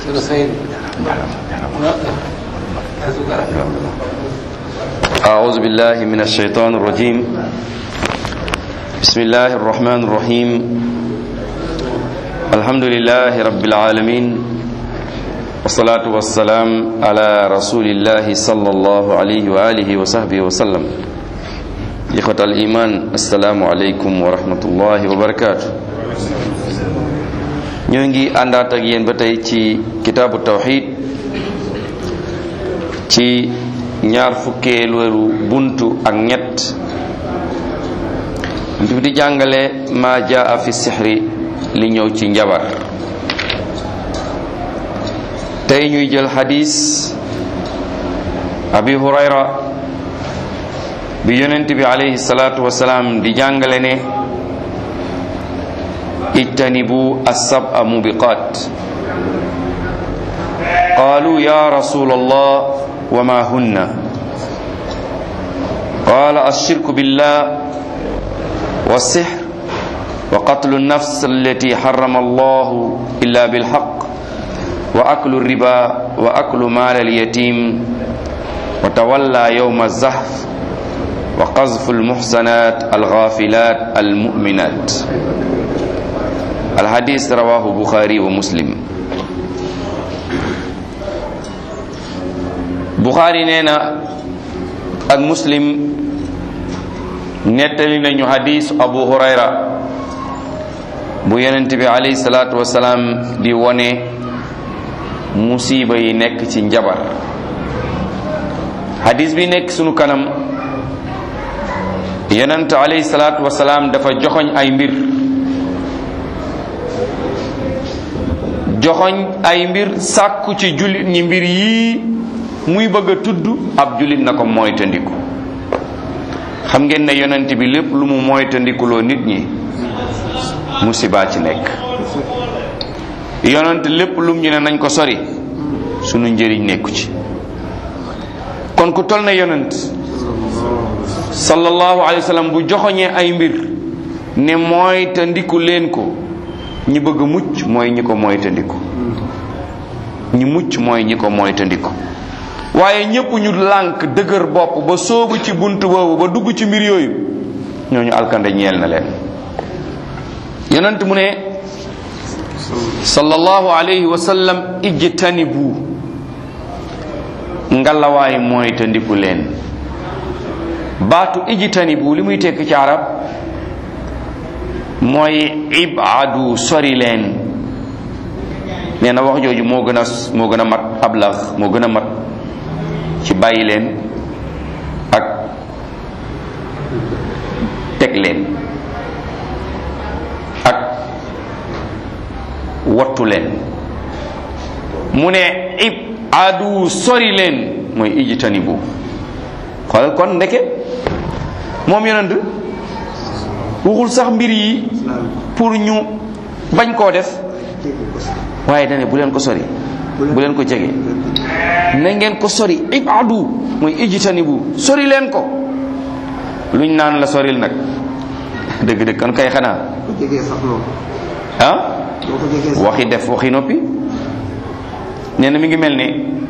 أعوذ بالله من الشيطان الرجيم بسم الله الرحمن الرحيم الحمد لله رب العالمين والصلاة والسلام على رسول الله صلى الله عليه وآله وصحبه وسلم إخوة الإيمان السلام عليكم ورحمة الله وبركاته ñoo ngi àndaat ak yéen ba tey ci kitaabu tawxid ci ñaar fukkeelu buntu ak ñett buntu bi di jàngale ma jaa fi sixri li ñëw ci njabar tey ñuy jël xadis abi hurayra bi yonent bi alayhi salaatu wasalaam di jàngale ne ijtanibu assab'a mubiqat qaalu ya rasul allah wa ma hunna qaala alshirku billah والسحر وقتل النفس التي حرم الله إلا بالحق وأكل الربا وأكل مال اليتيم وتولى يوم الزحف وقذف المحسنات الغافلات المؤمنات الحديث رواه بخاري ومسلم بخاري نينا ak muslim nettali nañu hadis abu hurayra bu yonent bi alayhi salaatu wasalaam di wone musiba yi nekk ci njabar hadis bi nekk sunu kanam yonent alayhi salaatu wasalaam dafa joxoñ ay mbir joxoñ ay mbir sàkku ci jullit ñi mbir yii muy bëgg a tudd ab jullit na ko moytandiku xam ngeen ne yonent bi lépp lu mu moytandikuloo nit ñi musiba ci nekk yonent lépp lum ñu ne nañ ko sori sunu njëriñ nekku ci kon ku tol na yonent sallallahu alayhi wa sallam bu joxoñee ay mbir ne moytandiku leen ko ñi bëgg mucc mooy ñi ko moytandiku ñi mucc mooy ñi ko moytandiku waaye ñépp ñu lànk dëgër bopp ba soobu ci bunt boobu ba dugg ci mbir yooyu ñooñu alkande ñeel na leen yonent mu ne sallallahu alayhi wa sallam ijtanibu ngalawaay mooy te ndiku leen baatu ijtanibu li muy tekk ci arab mooy ibadu sori leen nee na wax jooju moo gën a moo gën a mat ablax moo gën a mat ci bàyyi leen ak teg leen ak wattu leen mu ne ib adu sori leen mooy ijtanibu xoolal kon ndeke moom yonent waxul sax mbir yi pour ñu bañ koo def waaye dane bu leen ko sori bu leen ko jege na ngeen ko sori ibadu mooy ijtanibu sori leen ko luñ naan la soril nag dëgg-dëgg kan kay xanaa ah waxi def waxi noppi nee na mi ngi mel ni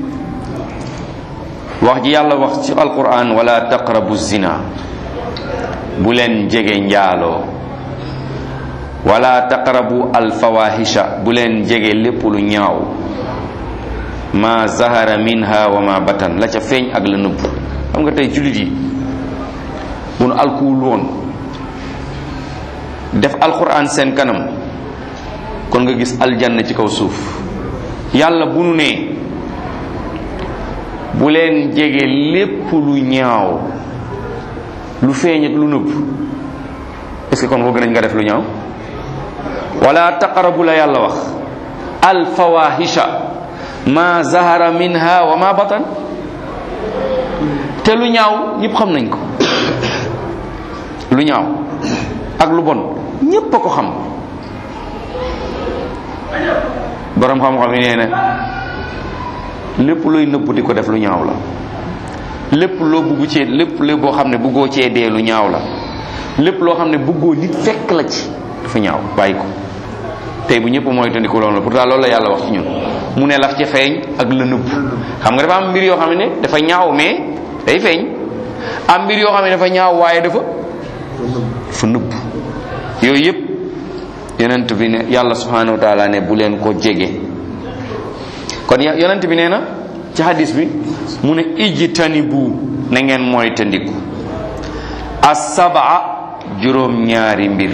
wax ji yàlla wax ci alquran wala taqrabu zina bu leen jege njaaloo wala taqrabu alfawahisha bu leen jege lépp lu ñaaw ma zahara minha wa ma batan la ca feeñ ak la nëbb xam nga tey jullit yi bu nu alkuwul woon def alquran seen kanam kon nga gis aljanna ci kaw suuf yàlla bu nu nee bu leen jege lépp lu ñaaw lu feeñ ak lu nëbb est-ce que kon ko gën nga def lu ñaaw wala taqarabu la yàlla wax alfawahisha ma zahara minha wa ma batan te lu ñaaw ñëpp xam nañ ko lu ñaaw ak lu bon ñépp a ko xam borom xam-xam yi nee na lépp looy nëbb di ko def lu ñaaw la lépp loo bugg cee lépp lépp boo xam ne buggoo cee dee lu ñaaw la lépp loo xam ne buggoo nit fekk la ci dafa ñaaw bàyyi ko tey bu ñëpp mooy tandiku loolu la pourtant loolu la yàlla wax ci ñun mu ne laf ca feeñ ak la nëbb xam nga dafa am mbir yoo xam ne dafa ñaaw mais day feeñ am mbir yoo xam ne dafa ñaaw waaye dafa fa nëbb yooyu yëpp yonent bi ne yàlla subhanahu wa taala ne bu leen ko jege kon yonent bi nee na ci hadis bi mu ne ijtanibu na ngeen mooy tandiku asabaa juróom ñaari mbir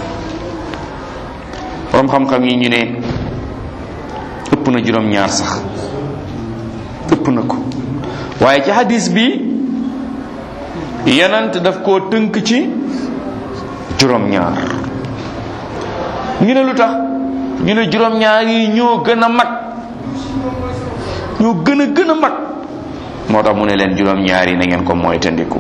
borom xam-xam yi ñu ne ëpp na juróom ñaar sax ëpp na ko waaye ci hadis bi yonent daf koo tënk ci juróom ñaar ñu ne lu tax ñu ne juróom ñaar yi ñoo gën a mag ñoo gën a gën a mag moo tax mu ne leen juróom ñaar yi na ngeen ko mooy tandiku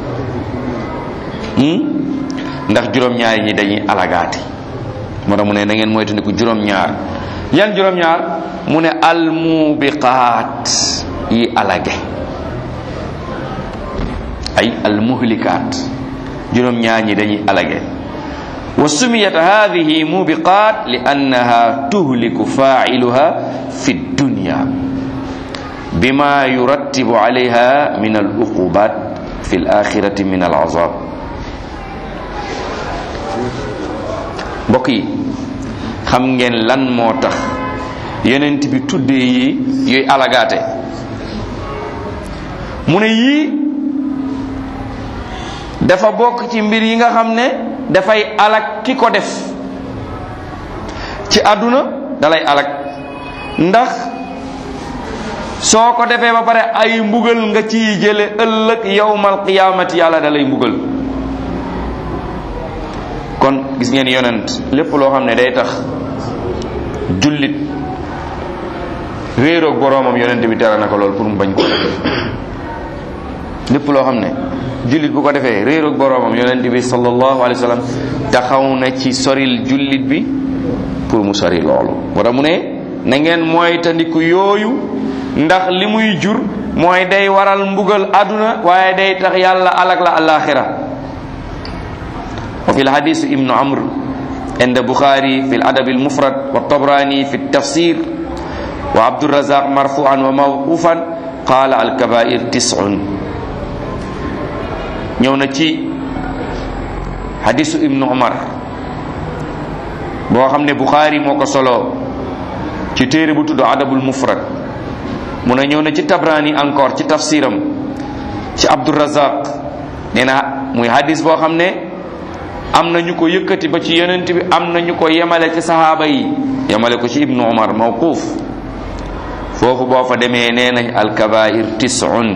ndax juróom ñaar yi ñi dañuy alagaati moo tax mu ne na ngeen mooy tandiku juróom ñaar yan juróom ñaar mu ne almubiqaat yi alage ay almuhlikaat juróom ñaar ñi dañuy alage wa sumiyat hadhihi mubiqat li annaha tuhliku fa'iluha fi dunya bima yurattibu alayha min al uqubat fi al akhirati min al azab mbokk yi xam ngeen lan moo tax yonent bi tuddee yi yooyu alagaate mu ne yii dafa bokk ci mbir yi nga xam ne dafay alak ki ko def ci àdduna dalay alak ndax soo ko defee ba pare ay mbugal nga ciy jële ëllëg yawmal qiyaamati yàlla dalay mbugal kon gis ngeen yonent lépp loo xam ne day tax jullit réeroog boroomam yonent bi tere na ko lool pour mu bañ ko def lépp loo xam ne jullit bu ko defee réeroog boroomam yonent bi sallallahu alayhi wa sallam taxaw na ci soril jullit bi pour mu sori loolu moo tax mu ne na ngeen mooy tandiku yooyu ndax li muy jur mooy day waral mbugal àdduna waaye day tax yàlla alak la alaxira wa fi lhadis ibnu amr عند بخاري في الأدب المفرد والطبراني في التفسير وعبد الرزاق مرفوعا وموقوفا قال الكبائر تسع ñëw na ci hadisu ibnu umar boo xam ne buxaari moo ko solo ci téere bu tudd adabul mufrad mu ne ñëw na ci tabrani encore ci tafsiram ci abdurazaq nee na muy hadis boo xam ne am na ñu ko yëkkati ba ci yonent bi am na ñu ko yemale ci sahaaba yi yemale ko ci ibnu umar mawquuf foofu boo fa demee nee nañ alkabair tisun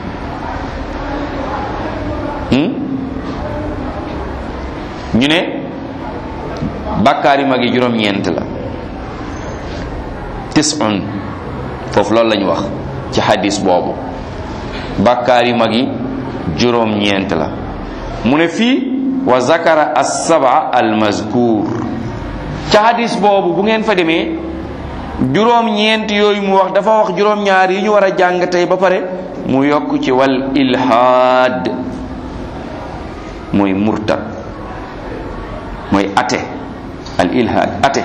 ñu ne bàkkaar yu mag yi juróom-ñeent la tisun foofu loolu lañu wax ci hadis boobu bàkkaar yu mag yi juróom-ñeent la mu ne fii wa zakara as-saba al-mazkur ca hadis boobu bu ngeen fa demee juróom-ñeent yooyu mu wax dafa wax juróom-ñaar yi ñu war a jàng tey ba pare mu yokk ci wal ilhaad mooy murtad mooy ate al ilhaad ate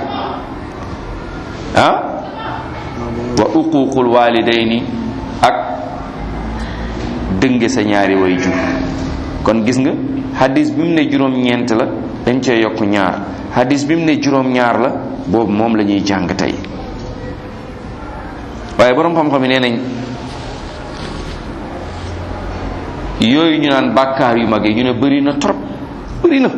ah wa uququl walidayni ak dënge sa ñaari way jur kon gis nga hadis bi mu ne juróom-ñeent la dañ cee yokk ñaar hadis bi mu ne juróom-ñaar la boobu moom la ñuy jàng tey waaye borom xam-xam yi nee nañ yooyu ñu naan bàkkaar yu mag yi ñu ne bëri na trop bëri na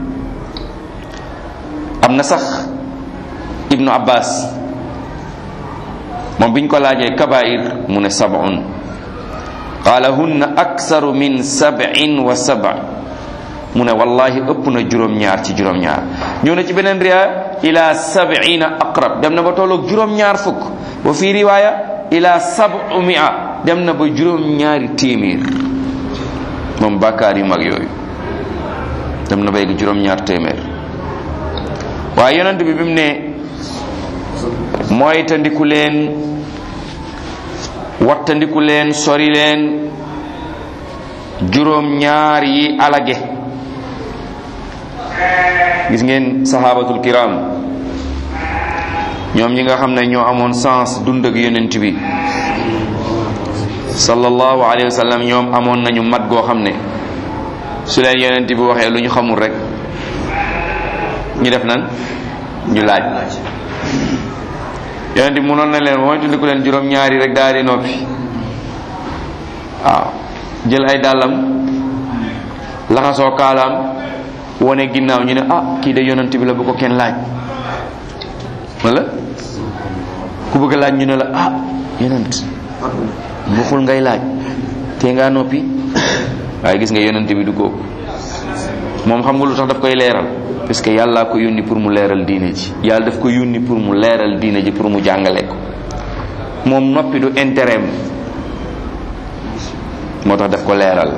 am na sax ibnu abbas moom biñ ko laajee kabair mu ne sab'un qaala hunna aksaru min sab'in wa sab' mu ne wallahi ëpp na juróom-ñaar ci juróom-ñaar ñëw na ci beneen riwaaya ila sab'ina aqrab dem na ba tolloog juróom-ñaar fukk wa fi riwaaya ila sab'u mi'a dem na ba juróom-ñaari téeméer moom bàkkaar yu mag yooyu dem na ba yegg juróom-ñaar téeméer waaye yonent bi bi mu ne mooy tandiku leen wattandiku leen sori leen juróom ñaar yi alage gis ngeen sahabatul kiram ñoom ñi nga xam ne ñoo amoon sens dund ak yonent bi sallallahu alayhi wa sallam ñoom amoon nañu mat goo xam ne su leen yonent bi waxee lu ñu xamul rek ñu def nan ñu laaj yonent bi mënoon na leen mooy tundiku leen juróom ñaari rek daal di noppi waaw jël ay dàllam laxasoo kaalaam wane ginnaaw ñu ne ah kii de yonent bi la bu ko kenn laaj wala ku bëgg a laaj ñu ne la ah yonent waxul ngay laaj te ngaa noppi waaye gis nga yonent bi du kooku moom xam nga lu tax daf koy leeral parce que yàlla ko yónni pour mu leeral diine ji yàlla daf ko yónni pour mu leeral diine ji pour mu jàngale ko moom noppi du intérêt moo tax daf ko leeral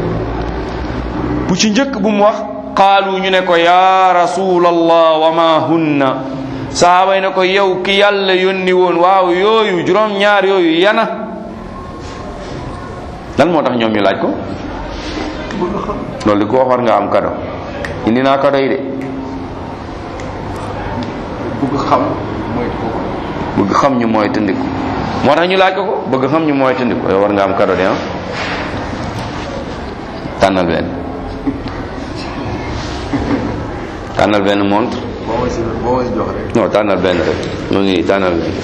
bu ci njëkk bu mu wax qaalu ñu ne ko ya rasulallah wa ma hunna sahaaba yi ne ko yow ki yàlla yónni woon waaw yooyu juróom ñaar yooyu yana lan moo tax ñoom ñu laaj ko loolu di ko wax war nga am kado indi naa kado yi de bëgg xam mooy ko bëgg xam ñu mooy tëndiku moo tax ñu laaj ko ko bëgg xam ñu mooy tëndiku yow war nga am kado de ah tànnal benn tànnal benn montre boo ma si boo ma si jox rek non tànnal benn rek mu ngi nii tànnal benn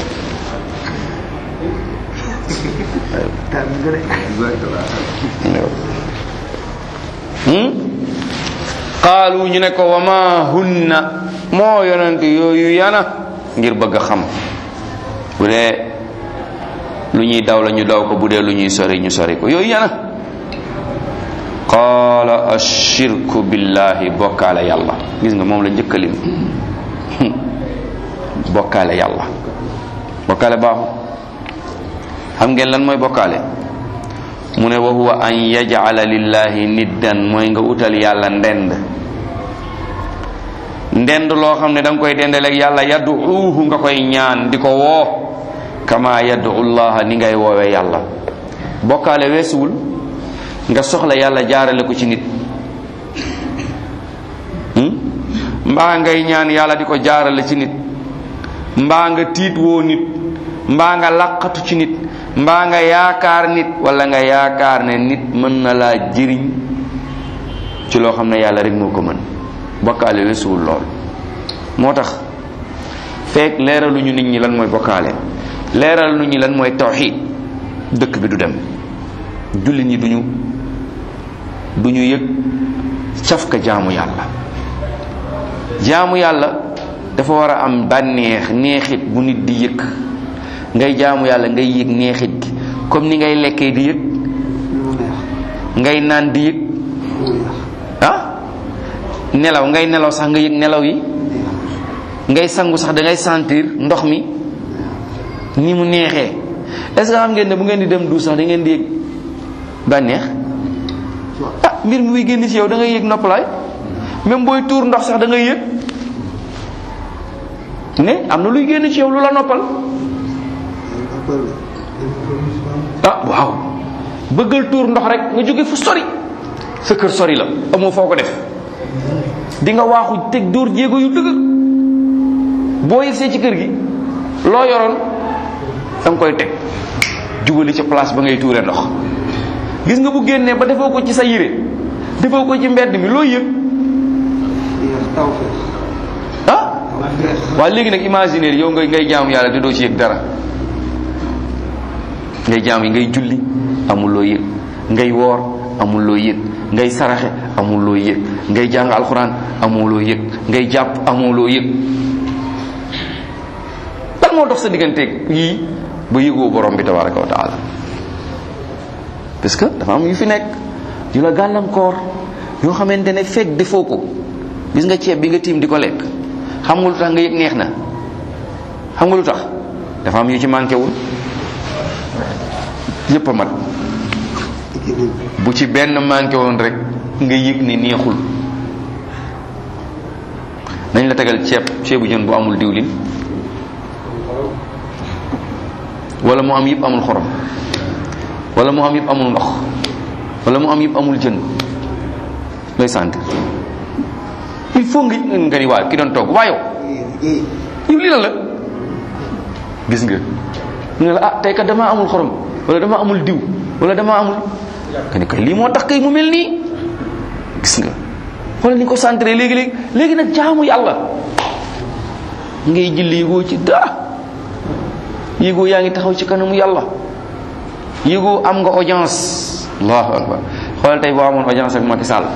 tànn nga rek exactement hmm qaalu ñu ne ko wa ma hunna moo yonent yooyu yana ngir bëgg a xam bu dee lu ñuy daw la ñu daw ko bu dee lu ñuy sori ñu sori ko yooyu yana qaala ashirku billahi bokkaale yàlla gis nga moom la njëkkalim bokkaale yàlla bokkaale baaxu xam ngeen lan mooy bokkaale mu ne wa huwa an yaj'ala lillahi niddan mooy nga utal yàlla ndend ndend loo xam ne da nga koy dendaleeg yàlla yad'uuhu nga koy ñaan di ko woo kama yad'u llaha ni ngay woowee yàlla bokkaale weesuwul nga soxla yàlla jaarale ko ci nit hmm? mbaa ngay ñaan yàlla di ko jaarale ci nit mbaa nga tiit woo nit mbaa nga laqatu ci nit mbaa nga yaakaar nit wala nga yaakaar ne nit mën na laa jëriñ ci loo xam ne yàlla rek moo ko mën bokkaale weesuwul lool moo tax fekk leeraluñu nit ñi lan mooy bokkaale leeralu ñi lan mooy tawxiid dëkk bi du dem jullit ñi duñu duñu yëg cafka jaamu yàlla jaamu yàlla dafa war a am bànneex neexit bu nit di yëg ngay jaamu yàlla ngay yëg neexit gi comme ni ngay lekkee di yëg ngay naan di yëg ah nelaw ngay nelaw sax nga yëg nelaw yi ngay sangu sax da ngay sentir ndox mi ni mu neexee est-ce que xam ngeen ne bu ngeen di dem du sax da ngeen di yëg bànneex ah mbir mi muy génn ci yow da ngay yëg noppalaay même booy tuur ndox sax da ngay yëg ne am na luy génn ci yow lu la noppal ah waaw bëggal tuur ndox rek nga jóge fu sori sa kër sori la amoo foo ko def di nga waaxu teg dóor jéego yu dëgg boo yegsee ci kër gi loo yoroon da nga koy teg jubali ca place ba ngay tuure ndox gis nga bu génnee ba defoo ko ci sa yére defoo ko ci mbedd mi loo yëg ah waaye léegi nag imaginer yow ngay ngay jaamu yàlla te doo ci yëg dara ngay jaam yi ngay julli amul loo yëg ngay woor amul loo yëg ngay saraxe amul loo yëg ngay jàng alxuraan amul loo yëg ngay jàpp amul loo yëg lan moo dox sa digganteeg yii ba yëgoo borom bi tabaraka wa taala parce que dafa am yu fi nekk yu la gàllankoor yoo xamante ne fekk defoo ko gis nga ceeb bi nga tiim di ko lekk xam nga lu tax nga yëg neex na xam nga lu tax dafa am yu ci manqué wul yépp a mat bu ci benn manqué woon rek nga yëg ni neexul nañ la tegal ceeb ceebu jën bu amul diwlin wala mu am yëpp amul xorom wala mu am yëpp amul ndox wala mu am yëpp amul jën looy sentir il faut nga nga ni waaw ki doon togg waa yow yow lii lan la gis nga mu ne la ah tey kat damaa amul xorom wala damaa amul diw wala damaa amul nga ne kay lii moo tax kay mu mel nii gis nga xoolal ni ko centré léegi léegi léegi nag jaamu yàlla ngay julli yëgoo ci daa yëgoo yaa ngi taxaw ci kanamu yàlla yëgoo am nga audience allahu akbar xoolal tey boo amoon audience ak Macky Sall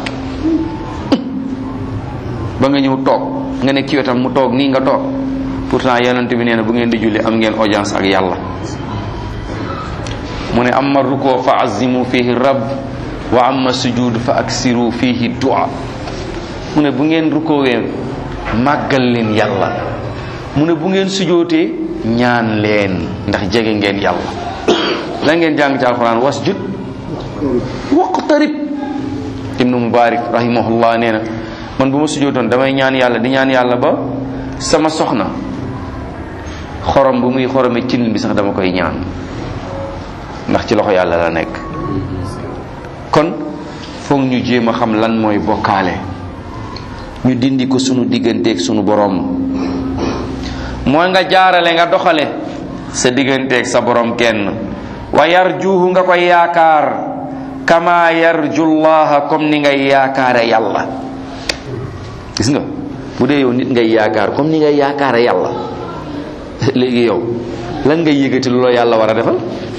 ba nga ñëw toog nga nekk ci wetam mu toog nii nga toog pourtant yonent bi nee na bu ngeen di julli am ngeen audience ak yàlla mu ne amma ruko fa azimu fihi rabb wa amma sujud fa aksiru fihi dua mu ne bu ngeen rukoowee màggal leen yàlla mu ne bu ngeen sujootee ñaan leen ndax jege ngeen yàlla la ngeen jàng ci alquran wasjud waqtarib ibnu mubarak rahimahullah nee na man bu ma sujootoon damay ñaan yàlla di ñaan yàlla ba sama soxna xorom bu muy xorome cin bi sax dama koy ñaan ndax ci loxo yàlla la nekk kon foog ñu jéem a xam lan mooy bokkaale ñu dindi ko sunu digganteeg sunu borom mooy nga jaarale nga doxale sa digganteeg sa borom kenn wa yarjuhu nga koy yaakaar kama yarjullaha comme ni ngay yaakaare yàlla gis nga bu dee yow nit ngay yaakaar comme ni ngay yaakaare yàlla léegi yow lan ngay yëgati lu la yàlla war a defal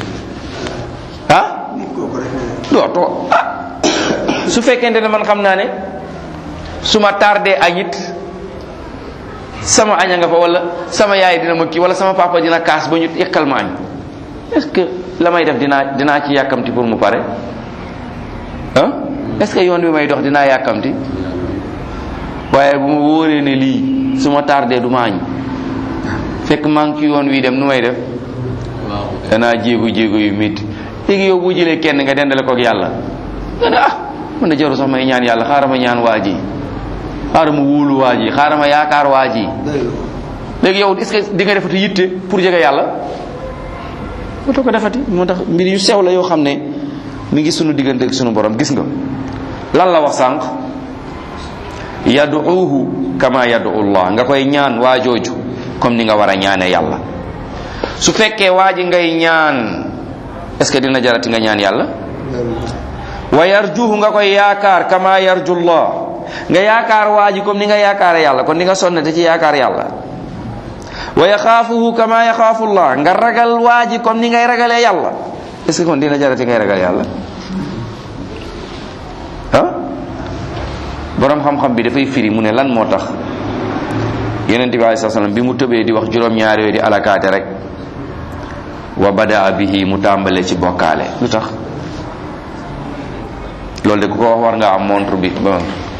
ah dootoo ah su fekkente ne man xam naa ne su ma tardé añit sama aña nga fa wala sama yaay dina ma kii wala sama papa dina kaas ba ñu yekkal ma añ est-ce que la may def dinaa dinaa ci yàkkamti pour mu pare ah est-ce que yoon bi may dox dinaa yàkkamti waaye bu ma wóoree ne lii su ma tardé du ma añ fekk maa ngi ci yoon wi dem nu may def danaa jéego jéego yu métti léegi yow boo jëlee kenn nga dendale koog yàlla nga ne ah man na jaru sax may ñaan yàlla xaaral ma ñaan waa ji xaaral ma wóolu waa ji xaaral ma yaakaar waa ji léegi yow est-ce que di nga defati yitte pour jege yàlla moo ko defati moo tax mbir yu sew la yoo xam ne mi ngi sunu diggante ak sunu borom gis nga lan la wax sànq yaduuhu kama yaduu Allah nga koy ñaan waa jooju comme ni nga war a ñaane yàlla su fekkee waa ji ngay ñaan est ce que dina jarati nga ñaan yàlla wa yarjuhu nga koy yaakaar kama yarjullah nga yaakaar waa ji comme ni nga yaakaare yàlla kon di nga sonnate ci yaakaar yàlla wa yaxaafuhu kama yaxaafullah nga ragal waa ji comme ni ngay ragalee yàlla est ce que kon dina jarati ngay ragal yàlla ah borom xam-xam bi dafay firi mu ne lan moo tax yonent bi alei salaam bi mu tëbee di wax juróom-ñaar yooyu di alakaate rek wa badaa bihi mu tàmbale ci bokkaale lu tax loolu de ku ko wax war nga am montre bi ba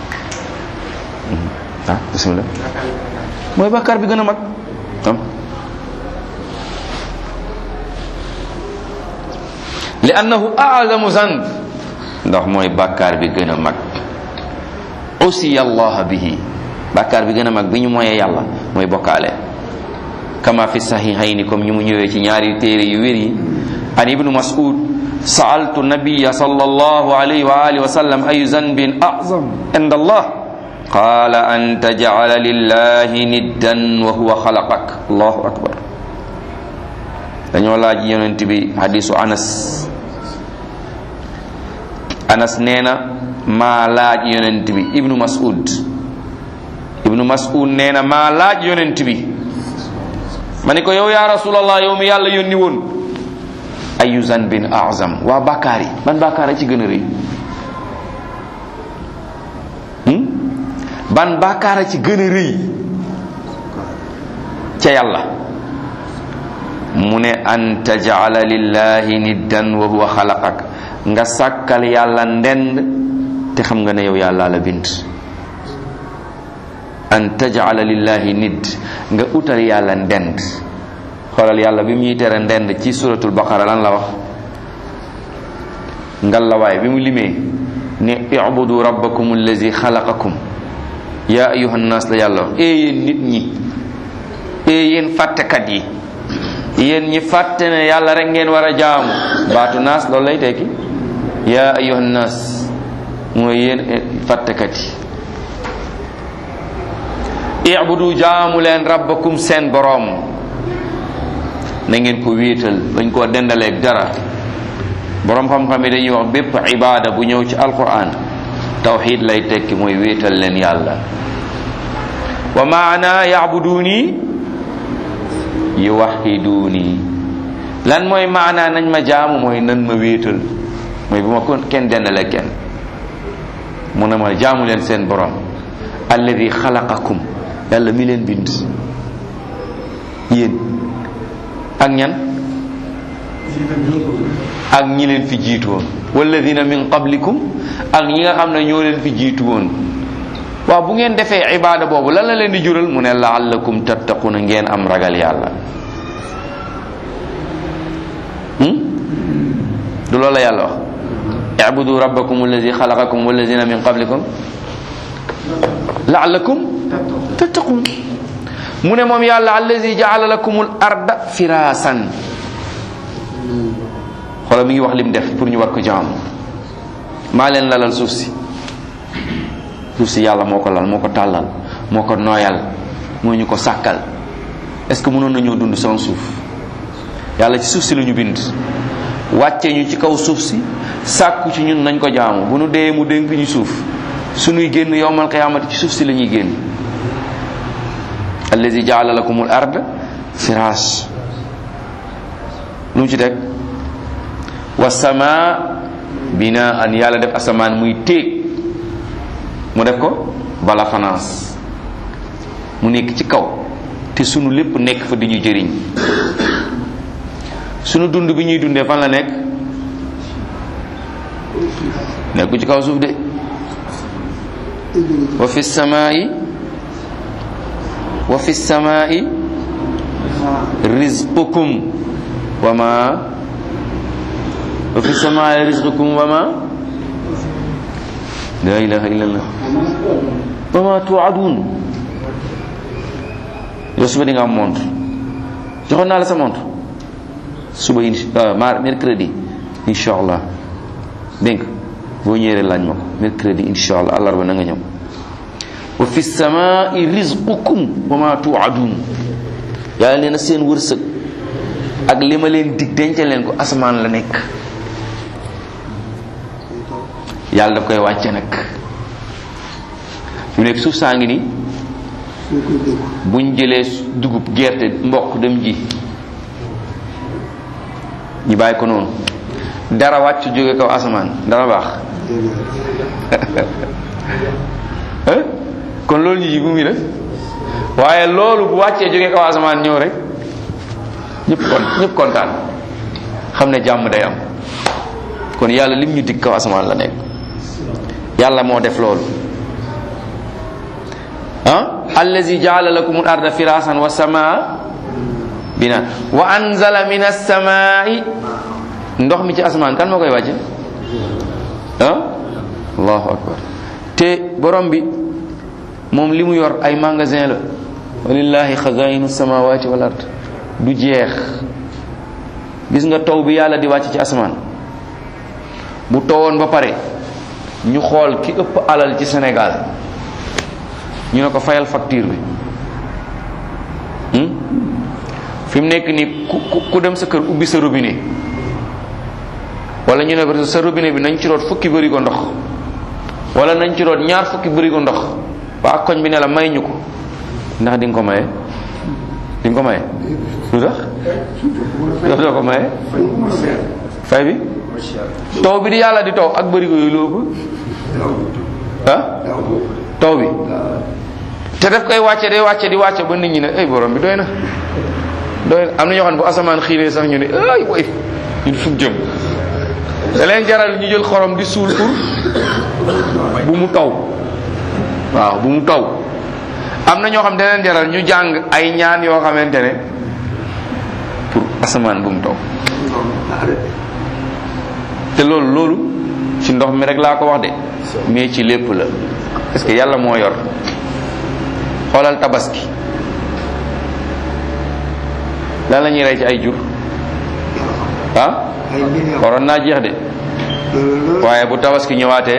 ah bismillah mooy bàkkaar bi gën a mag am li annahu a'zamu zanb ndax mooy bàkkaar bi gën a mag usiya allah bihi bàkkaar bi gën a mag bi ñu moyee yàlla mooy bokkaale kama fi sahihayni comme ñu mu ñëwee ci ñaari téere yu wér yi an ibnu mas'ud sa'altu nabiyya sallallahu alayhi wa alihi wa sallam ayu zanbin a'zam inda allah qala an taj'ala lillahi niddan wa huwa khalaqak allahu akbar dañoo laaj yonent bi hadisu anas anas nee na maa laaj yonent bi ibnu mas'ud ibnu mas'ud nee na maa laaj yonent bi ma ni ko yow yaa rasulallah yow mi yàlla yónni woon ayu zanbin azam waa bàkkaar yi ban bàkkaar a ci gën a rëy ban bàkkaar a ci gën a rëy ca yàlla mu ne an tajala lillahi niddan wa huwa xalaqak nga sàkkal yàlla ndend te xam nga ne yow yàlla la bind an tajala lillahi nidd nga utal yàlla ndend xoolal yàlla bi mu ñuy tere ndend ci suratul baqara lan la wax ngallawaay bi mu limee ne ibudu rabbakum allazi xalaqakum ya ayuha nnas la yàlla wax ee yéen nit ñi ee yéen fàttekat yi yéen ñi fàtte ne yàlla rek ngeen war a jaamu baatu naas loolu lay tekki ya ayuha nnas mooy yéen fàttekat yi ibudu jaamu leen rabbakum seen boroom na ngeen ko wéetal bañ koo dendaleeg dara boroom xam-xam yi dañuy wax bépp ibaada bu ñëw ci alquran tawxid lay tekki mooy wéetal leen yàlla wa maana yaabuduuni yuwaxiduuni lan mooy maana nañ ma jaamu mooy nan ma wéetal mooy bu ma ko kenn dendale kenn mu ne ma jaamu leen seen borom alladi xalaqakum yàlla mi leen bind yéen ak ñan ak ñi leen fi jiitu woon walladina min qablikum ak ñi nga xam ne ñoo leen fi jiitu woon waaw bu ngeen defee ibaada boobu lan la leen di jural mu ne laallakum tattaquna ngeen am ragal yàlla du loolu la yàlla wax ibudu rabbakum alladi xalaqakum walladina min qablikum laallakum tattaqun mu ne moom yàlla alladi jaala lakumul arda firaasan xoolal mi ngi wax lim def pour ñu war ko jaam maa leen lalal suuf si suuf si yàlla moo ko lal moo ko tàllal moo ko nooyal moo ñu ko sàkkal est ce que mënoon nañoo dund sans suuf yàlla ci suuf si la ñu bind wàcce ñu ci kaw suuf si sàkku ci ñun nañ ko jaamu bu nu dee mu dénk ñu suuf suñuy génn yowmal qiyaamati ci suuf si la ñuy génn allazi jaala lakumul ard firaas lu mu ci teg wa sama binaan yàlla def asamaan muy téeg mu def ko bala fanaas mu nekk ci kaw te sunu lépp nekk fa di ñu jëriñ sunu dund bi ñuy dundee fan la nekk nekku ci kaw suuf de wa fi samaa'i wa fi samaa'i rizqukum wa ma wa fi samaa'i rizqukum wa ma la ilaha illallah wa ma tuadun yow suba di nga am montre joxoon naa la sa montre suba insha mar mercredi insha allah dégg nga boo ñëwee laaj ma ko mercredi insha allah àllarba na nga ñëw wa fi samaa'i rizqukum wa ma tuadun yàlla nee na seen wërsëg ak li ma leen dig dencal leen ko asamaan la nekk yàlla daf koy wàcce nag fi mu nekk suuf saa ngi ni buñ jëlee dugub gerte mboq dem ji ñu bàyyi ko noonu dara wàcc jóge kaw asamaan dara baax kon loolu ñu ji bu muy def waaye loolu bu wàccee jóge kaw asamaan ñëw rek ñëpp kon ñëpp kontaan xam ne jàmm day am kon yàlla lim ñu dig kaw asamaan la nekk yàlla moo def loolu ah allazi jaala lakum al arda firasan wa samaa bina wa anzala min as-samaa'i ndox mi ci asamaan kan moo koy wàcce ah allahu akbar te borom bi moom li mu yor ay magasin la walillahi xazainu samawati wal ard du jeex gis nga taw bi yàlla di wàcc ci asamaan bu tawoon ba pare ñu xool ki ëpp alal ci Sénégal ñu ne ko fayal facture bi fi mu nekk ni ku ku dem sa kër ubbi sa robinet wala ñu ne ko sa robinet bi nañ ci root fukki bërigo ndox wala nañ ci root ñaar fukki bërigo ndox waa koñ bi ne la may ñu ko ndax di nga ko maye di nga ko maye lu tax daf doo ko maye fay bi taw bi di yàlla di taw ak bërigo yooyu lu ëpp ah taw bi te daf koy wàcce day wàcce di wàcce ba nit ñi ne ay borom bi doy na doy na am na ñoo xam ne bu asamaan xiiree sax ñu ne ay woy ñun fu jëm da leen jaral ñu jël xorom di suul pour bu mu taw waaw bu mu taw am na ñoo xam da leen jaral ñu jàng ay ñaan yoo xamante ne pour asamaan bu mu taw te loolu loolu ci ndox mi rek laa ko wax de mais ci lépp la parce que yàlla moo yor xoolal tabaski lan la ñuy rey ci ay jur ah waroon naa jeex de waaye bu tabaski ñëwaatee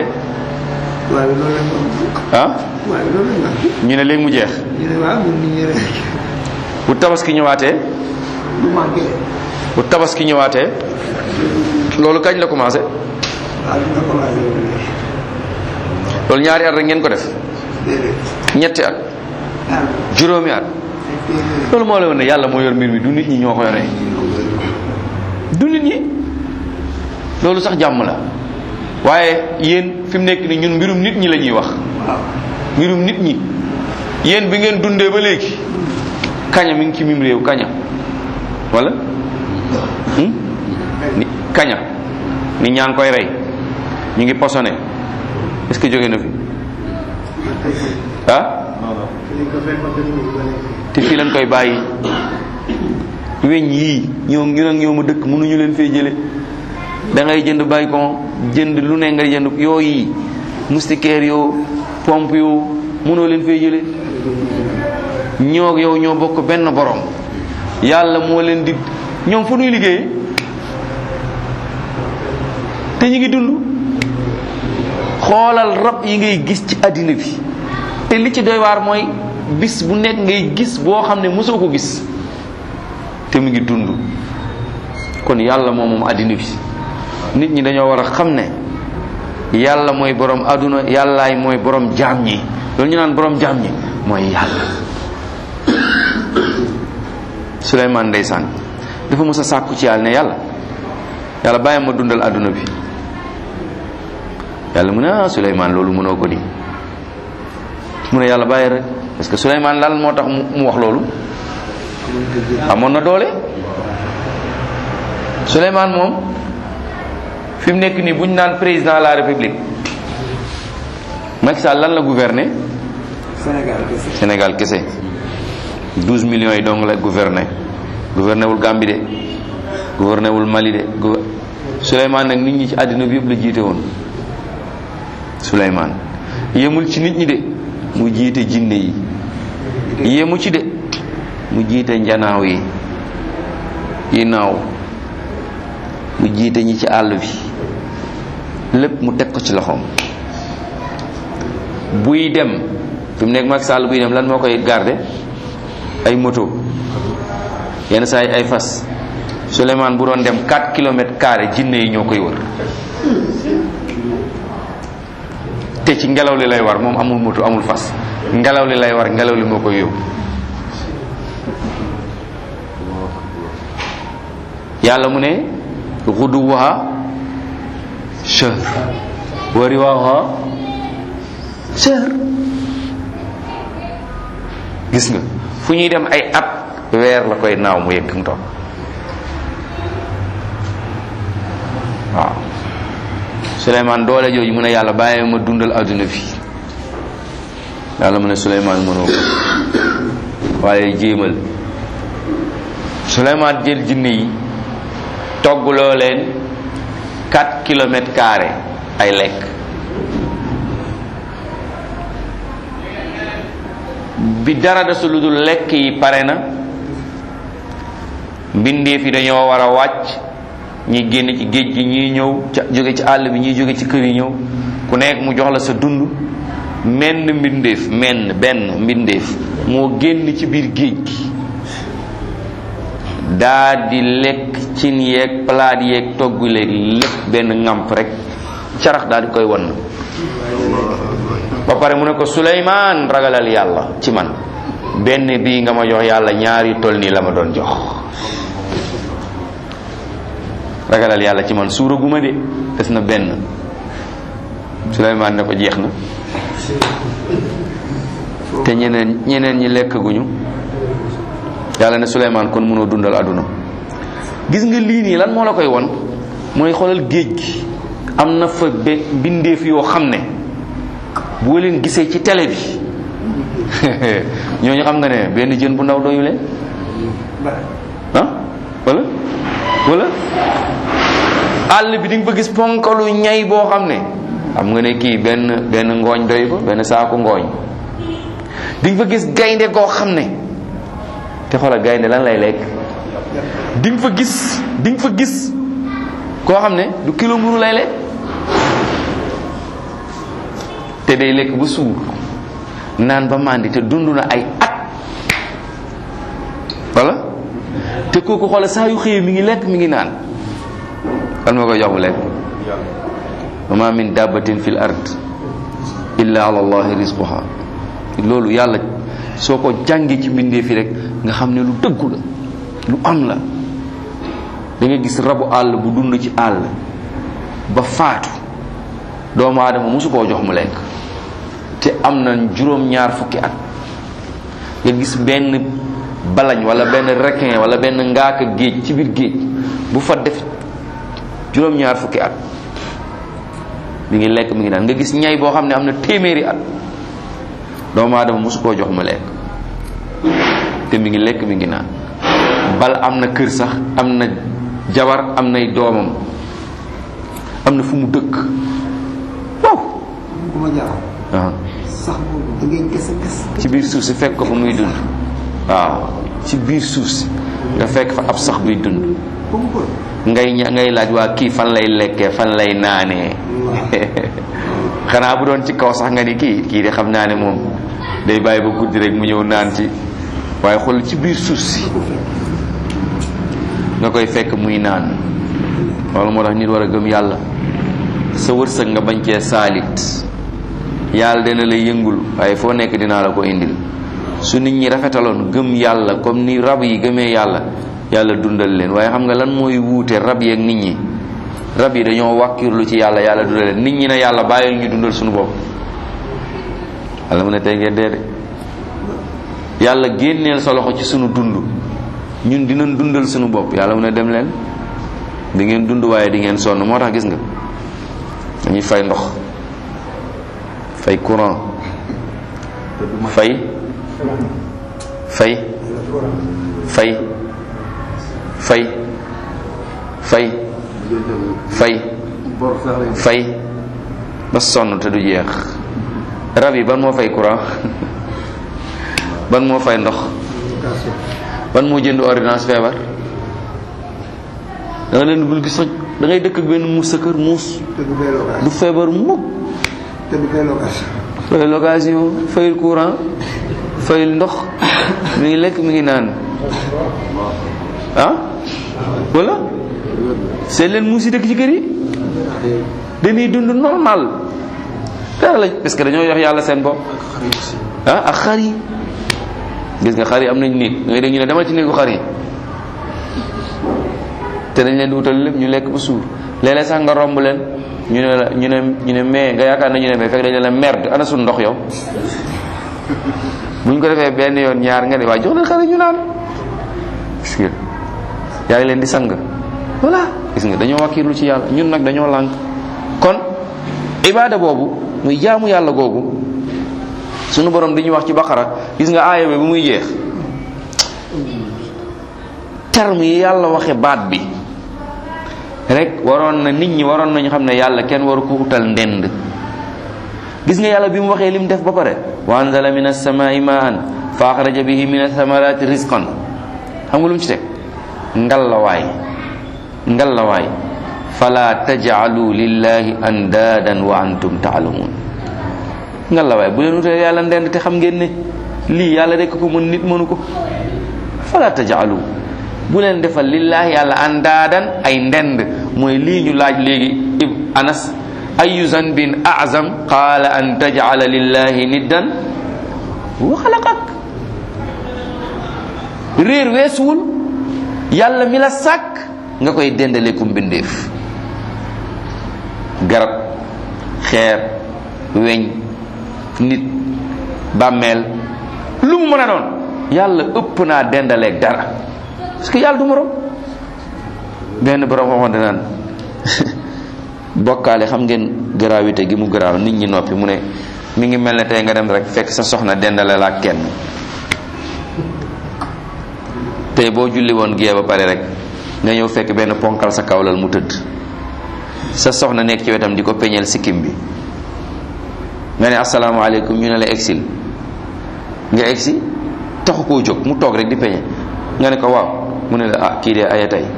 ah ñu ne léegi mu jeex bu tabaski ñëwaatee du manqué de. bu tabaski ñëwaatee loolu kañ la commencé ah dina commencé loolu ñaari at rek ngeen ko def déedéet. ñetti at ah juróomi at loolu moo la woon ne yàlla moo yor mbir mi du nit ñi ñoo ko yoree du nit ñi loolu sax jàmm la waaye yéen fi mu nekk ni ñun mbirum nit ñi la ñuy wax waaw. mbirum nit ñi yéen bi ngeen dundee ba léegi kaña mi ngi ci mim réew kaña wala hmm? ni kaña nit ñaa ngi koy rey ñu ngi posone est-ce que jóge na fi ah te fii lañ koy bàyyi weñ yii ñoo ñu nag ñoo ma dëkk mënuñu leen fee jële da ngay jënd bàyyi ko jënd lu ne nga jënd yoo yi moustiquaire yoo pompe yoo mënoo leen fee jële ñoo yow ñoo bokk benn borom yàlla moo leen di ñoom fu nuy liggéey te ñu ngi dund xoolal rab yi ngay gis ci àddina bi te li ci doy waar mooy bis bu nekk ngay gis boo xam ne mosoo ko gis te mu ngi dund kon yàlla moom moom àddina bi nit ñi dañoo war a xam ne yàlla mooy borom àdduna yàllaay mooy borom jaam ñi loolu ñu naan borom jaam ñi mooy yàlla Suleymaan ndeysaan dafa mës a sàkku ci yàlla ne yàlla yàlla bàyyi ma dundal àdduna bi yàlla mu ne ah Suleymaan loolu mënoo ko di mu ne yàlla bàyyi rek parce que Suleymaan lan moo tax mu mu wax loolu amoon na doole Suleymaan moom fi mu nekk nii bu ñu naan président de la république Macky Sall lan la gouverner Sénégal kese. Sénégal kese 12 millions yi dong la gouverner gouverner wul Gambie de gouverner wul Mali de gouver Souleymane nag nit ñi ci àddina bi yëpp la jiite woon Souleymane yemul ci nit ñi de mu jiite jinne yi yemu ci de mu jiite njanaaw yi yi naaw mu jiite ñi ci àll bi lépp mu teg ko ci loxoom buy dem fi mu nekk Macky Sall buy dem lan moo koy garder ay moto yenn saa yi ay fas Souleymane bu doon dem 4 kilomètres carré jinne yi ñoo koy wër te ci ngelaw li lay war moom amul moto amul fas ngelaw li lay war ngelaw li moo koy yóbbu yàlla mu ne xuduwaha shahr wa riwaha shahr gis nga fu ñuy dem ay at weer la koy naaw mu yegg mu toog waaw Souleymane doole jooju mu ne yàlla bàyyi ma dundal adduna bi yàlla mu ne Souleymane mënoo ko waaye jéemal Souleymane jël jinne yi toggloo leen 4 kilomètres carrés ay lekk bi dara desul lu dul lekk yi pare na mbindeef yi dañoo war a wàcc ñi génn ci géej gi ñii ñëw ca jóge ci àll bi ñii jóge ci kër yi ñëw ku nekk mu jox la sa dund menn mbindeef menn benn mbindeef moo génn ci biir géej gi daa di lekk cin yeeg palaat yeeg togg léeg lépp benn ŋàmp rek carax daal di koy wan ba pare mu ne ko Suleymaan ragalal yàlla ci man benn bii nga ma jox yàlla ñaari toll nii la ma doon jox ragalal yàlla ci man suura gu ma de des na benn Suleymaan ne ko jeex na te ñeneen ñeneen ñi lekk guñu yàlla ne Suleymaan kon mënoo dundal àdduna gis nga lii nii lan moo la koy won mooy xoolal géej gi am na fa be bindeef yoo xam ne boo leen gisee ci télé bi ñooñu xam nga ne benn jën bu ndaw doyu leen ah wala wala àll bi di nga fa gis ponkalu ñay boo xam ne xam nga ne kii benn benn ngooñ doy ko benn saaku ngooñ di nga fa gis gaynde goo xam ne te xoolal gaynde lan lay lekk di nga fa gis di nga fa gis koo xam ne du kilo mburu lay lekk te day lekk ba suur naan ba màndi te dund na ay at wala te kooku xoolal saa yu xëyee mi ngi lekk mi ngi naan kan moo koy jox mu lekk wa ma min dabbatin fil ard illa ala allahi rizquha loolu yàlla soo ko jàngee ci mbindee fi rek nga xam ne lu dëggu la lu am la da nga gis rabu àll bu dund ci àll ba faatu doomu aadama mosu koo jox mu lekk te am na juróom-ñaar fukki at nga gis benn balañ wala benn requin wala benn ngaaka géej ci biir géej bu fa def juróom-ñaar fukki at mi ngi lekk mi ngi naan nga gis ñay boo xam ne am na téeméeri at doomu aadama mosu koo jox mu lekk te mi ngi lekk mi ngi naan bal am na kër sax am na jabar am nay doomam am na fu mu dëkk waaw bu ma jaaxal waaw sax boobu da ngay gas a gas ci biir suuf si fekk ko fa muy dund waaw ci biir suuf si nga fekk fa ab sax buy dund ba mu ko ngay ña- ngay laaj waa kii fan lay lekkee fan lay naanee xanaa bu doon ci kaw sax nga ni kii kii de xam naa ne moom day bàyyi ba guddi rek mu ñëw naan ci waaye xool ci biir suuf si nga koy fekk muy naan loolu moo tax nit war a gëm yàlla sa wërsëg nga bañ cee saalit yàlla dina la yëngul waaye foo nekk dinaa la ko indil su nit ñi rafetaloon gëm yàlla comme ni rab yi gëmee yàlla yàlla dundal leen waaye xam nga lan mooy wuute rab yi ak nit ñi rab yi dañoo wàkkirlu ci yàlla yàlla dundal leen nit ñi ne yàlla bàyyil ñu dundal suñu bopp yàlla mu ne tey ngeen dee de yàlla génneel sa loxo ci sunu dund ñun dinañ dundal suñu bopp yàlla mu ne dem leen di ngeen dund waaye di ngeen sonn moo tax gis nga dañuy fay ndox fay courant fay fay fay fay fay fay fay ba sonn te du jeex rab yi ban moo fay courant ban moo fay ndox ban moo jënd ordonnance feebar da nga leen bul gis sax da ngay dëkk ak benn muus sa kër muus te du fay location du feebar mukk te du fay location fay location fayul courant fayul ndox mi ngi lekk mi ngi naan ah wala seet leen muus yi dëkk ci kër yi dañuy dund normal dara lañ parce que dañoo yox yàlla seen bopp ah ak xar yi gis nga xar yi am nañ néeg ngay dégg ñu ne demal ci néegu xar yi te dañ leen di wutal lépp ñu lekk ba suur léeg-léeg sax nga romb leen ñu ne la ñu ne ñu ne mais nga yaakaar na ñu ne mais fekk dañ ne la merde ana suñu ndox yow buñ ko defee benn yoon ñaar nga ne waaye jox leen xale ñu naan gis nga yaa ngi leen di sang voilà gis nga dañoo wakkiirlu ci yàlla ñun nag dañoo lànk kon ibaada boobu muy jaamu yàlla googu sunu borom di ñu wax ci baqara gis nga aaya bi bu muy jeex terme yi yàlla waxe baat bi rek waroon na nit ñi waroon nañu xam ne yàlla kenn waru ko utal ndend gis nga yàlla bi mu waxee lim def ba pare wa anzala min as-samaa'i ma'an fa axraja bihi min ath-thamarati rizqan xam nga lu mu ci teg ngallawaay ngallawaay fala taj'alu lillahi andaadan wa antum ta'lamun ngallawaay bu leen utalee yàlla ndend te xam ngeen ne lii yàlla rek ko mën nit mënu ko fala taj'alu bu leen defal lillahi yàlla andaadan ay ndend mooy lii ñu laaj léegi ib anas ayu zanbin azam qaala an taj'ala lillahi niddan wa xalaqak réer weesuwul yàlla mi la sàkk nga koy dendale ku mbindeef garab xeer weñ nit bàmmeel lu mu mën a doon yàlla ëpp naa dendaleeg dara parce que yàlla du morom benn borom waxoon de naan bokkaale xam ngeen gravité gi mu garaaw nit ñi noppi mu ne mi ngi mel ne tey nga dem rek fekk sa soxna dendale la ak kenn tey boo julli woon gee ba pare rek nga ñëw fekk benn ponkal sa kawlal mu tëdd sa soxna nekk ci wetam di ko peñeel sikkim bi nga ne asalaamaaleykum ñu ne la exil nga egsi taxu koo jóg mu toog rek di peñe nga ne ko waaw mu ne la ah kii de aya tey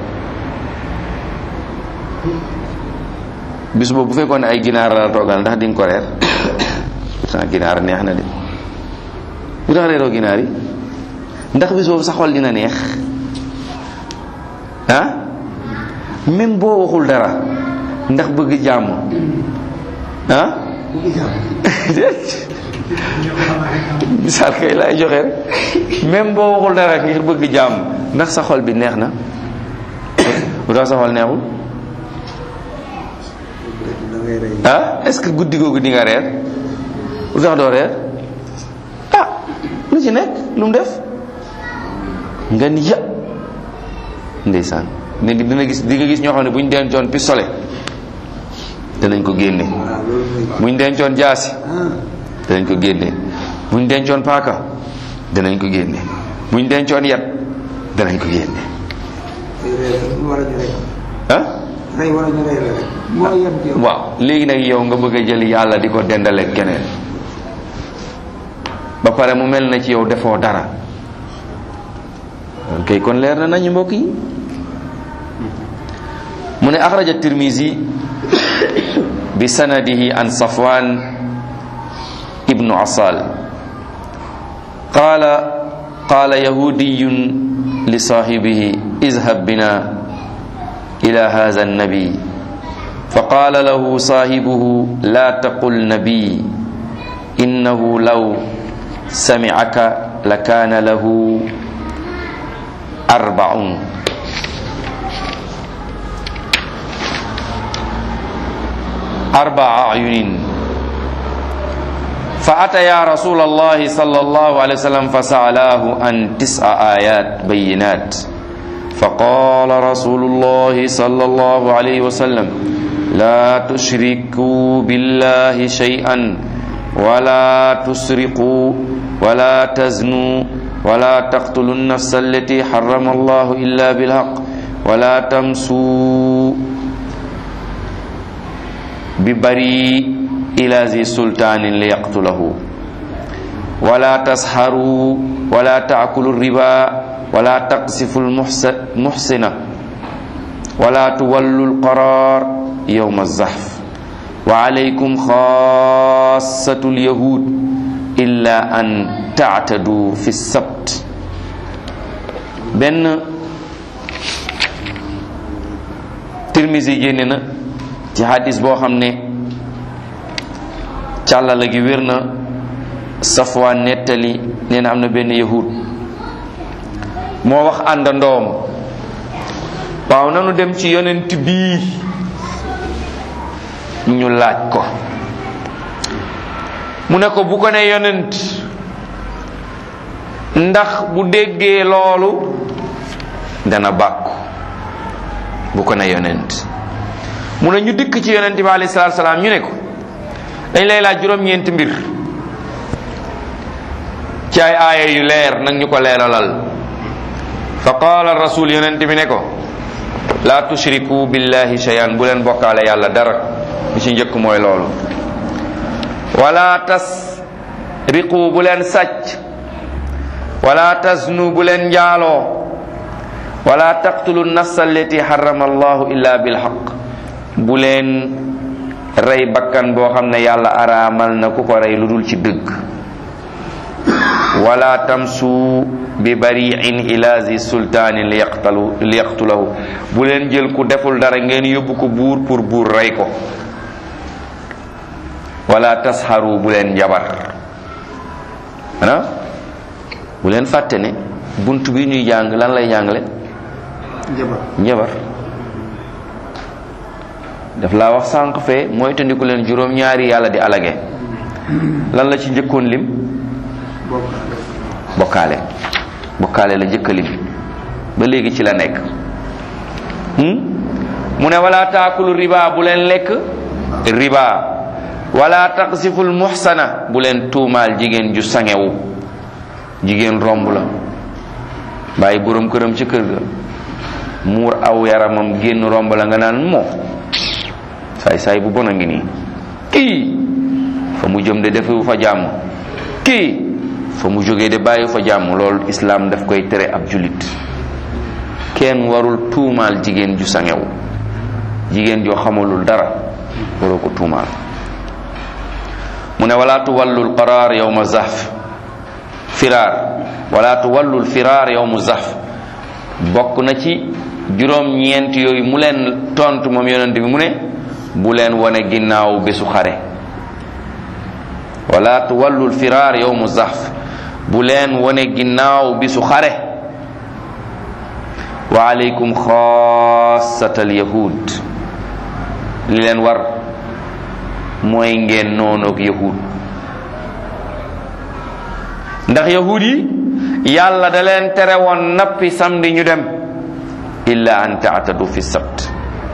bis boobu bu fekkoon ne ay ginaar la toogal ndax di nga ko reer ah ginaar neex na de lu tax reeroo ginaar yi ndax bis boobu sa xol dina neex ah même boo waxul dara ndax bëgg jàmm ah bëgg jàmm misaal kay laay joxe rek même boo waxul dara ngir bëgg jàmm ndax sa xol bi neex na lu tax sa xol neexul da ngay rey ah est-ce que guddi googu di nga reer lu tax doo reer ah lu ci nekk lu mu def nga ni ya ndeysaan ne dina gis di nga gis ñoo xam ne bu ñu dencoon pistolet danañ ko génne waaw loolu mooy bu ñu dencoon jaasi ah danañ ko génne bu ñu dencoon paaka danañ ko génne bu ñu dencoon yat danañ ko génne day rey rek lu war a ñu rey ah rey war a ñu rey la rek moo yem ci yow waaw léegi nag yow nga bëgg a jël yàlla di ko dendaleeg keneen ba pare mu mel na ci yow defoo dara loolu kay kon leer na nañu mbokk yi mu ne axraja tirmisi bi sanadihi an safwan ibnu asal qala qala yahudiyun li sahibihi izhab bina ila hadha النبي فقال له صاحبه لا تقل نبي إنه لو سمعك لكان له أربعون أربع أعين فأتيا رسول الله صلى الله عليه وسلم فسألاه عن تسع آيات بينات فقال رسول الله صلى الله عليه وسلم لا تشركوا بالله شيئا ولا تسرقوا ولا تزنوا ولا تقتلوا النفس التي حرم الله إلا بالحق ولا تمسوا ببريء إلى ذي سلطان ليقتله ولا تسحروا ولا تأكلوا الربا ولا تقذفوا المحسن ولا تولوا القرار يوم الزحف وعليكم خاصة اليهود إلا أن تعتدوا في السبت benn Tirmisi génne na ci hadis boo xam ne càllala gi wér na Safwaan nettali nee na am na benn yahud moo wax àndandoom waaw nanu dem ci yonent bii ñu laaj ko mu ne ko bu ko ne yonent ndax bu déggee loolu dana bàkku bu ko ne yonent mu ne ñu dikk ci yonent bi alayhi salaatu salaam ñu ne ko dañ lay laaj juróom-ñeenti mbir ci ay aaya yu leer nag ñu ko leeralal fa qaala rasul yonent bi ne ko laa tushriku billahi shay'an bu leen bokkaale yàlla dara bi ci njëkk mooy loolu wala tasriqu bu leen sàcc wala tasnu bu leen njaaloo wala taqtulu nafsa allati harrama allahu illa bilhaq bu leen rey bakkan boo xam ne yàlla araamal na ku ko rey lu dul ci dëgg wala tamsu bi bariin ila zi sultaanin li yaqtalu li yaqtulahu bu leen jël ku deful dara ngeen yóbbu ko buur pour buur rey ko wala tasxaru bu leen njabar ana bu leen fàtte ne bunt bi ñuy jàng lan lay jàngale njabar njabar daf laa wax sànq fee mooy tandiku leen juróom ñaari yàlla di alage lan la ci njëkkoon lim bokkaale bokkaale bokkaale la njëkk a lim ba léegi ci la nekk hmm? mu ne wala taakulu riba bu leen lekk riba wala taqsiful muhsana bu leen tuumaal jigéen ju sangewu jigéen romb la bàyyi borom këram ci kër ga muur aw yaramam génn romb la nga naan moo saay saay bu bon a ngi nii kii fa mu jëm de defewu fa jàmm kii fa mu jógee de bàyyi fa jàmm loolu islaam daf koy tere ab julit kenn warul tuumaal jigéen ju sangewu jigéen joo xamalul dara waroo ko tuumaal mu ne wala tuwallul qaraar yawma zahf firaar wala tuwallul firaar yawmu zahf bokk na ci juróom ñeent yooyu mu leen tontu moom yonent bi mu ne bu leen wane ginnaaw bésu xare wala tuwallul firaar yowmu zahf bu leen wane ginnaaw bisu xare wa alaykum xaasatal yahud li leen war mooy ngeen noonoog yahud ndax yahud yi yàlla da leen tere woon nappi samedi ñu dem illa an taatadu fi sabt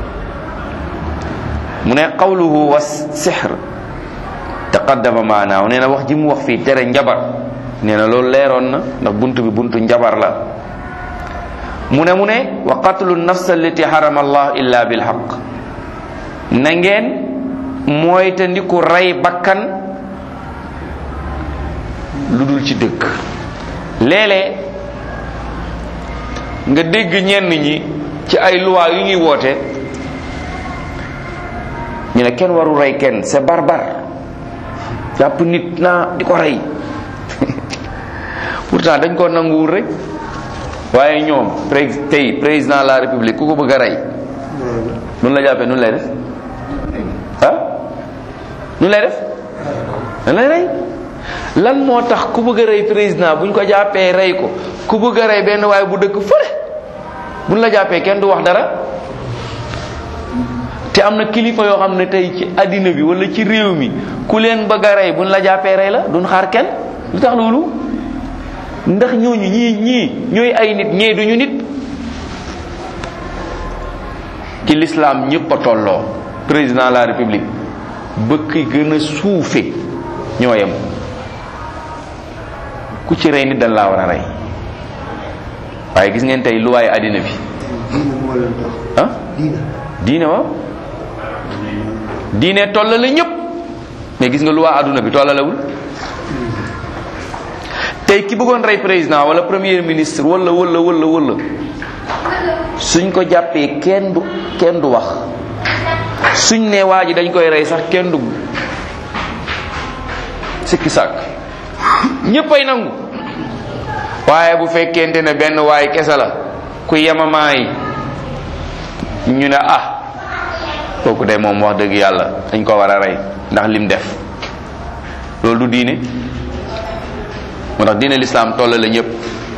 mu ne qawluhu wa sihr taqaddama maanaaw nee na wax ji mu wax fii tere njabar nee na loolu leeroon na ndax buntu bi buntu njabar la mu ne mu ne wa qatlu nafs allati harama allah illa bil haqq na ngeen mooy te ndiku rey bakkan lu dul ci dëgg léeg-léeg nga dégg ñenn ñi ci ay loi yu ñuy woote ñu ne kenn waru rey kenn c'est barbare jàpp nit naa di ko rey pourtant dañ ko nanguwul rek waaye ñoom pré tey président de la république ku ko bëgg a rey nun la jàppee nun lay def ah nun lay def nan lay rey lan moo tax ku bëgg a rey président buñ ko jàppee rey ko ku bëgg a rey benn waaye bu dëkk fële buñ la jàppee kenn du wax dara te am na kilifa yoo xam ne tey ci àddina bi wala ci réew mi ku leen bëgg a rey buñ la jàppee rey la duñ xaar kenn lu tax loolu ndax ñooñu ñii ñii ñooy ay nit ñee duñu nit ci l'islam ñëpp a tolloo président de la république bëkk gën a suufe ñoo yem ku ci rey nit dañ laa war a rey waaye gis ngeen tey lu waaye àddina bi diine moo leen tax ah diine diine waaw diine tollale ñëpp mais gis nga lu waa àdduna bi tollalewul tey ki bëggoon rey président wala premier ministre wala wala wala wala suñ ko jàppee kenn du kenn du wax suñ ne waa ji dañ koy rey sax kenn du sikki sàkk ñëppay nangu waaye bu fekkente ne benn waay kese la ku yemamaay ñu ne ah kooku de moom wax dëgg yàlla dañ ko war a rey ndax lim def loolu du diine moo tax diine lislaam toll la ñëpp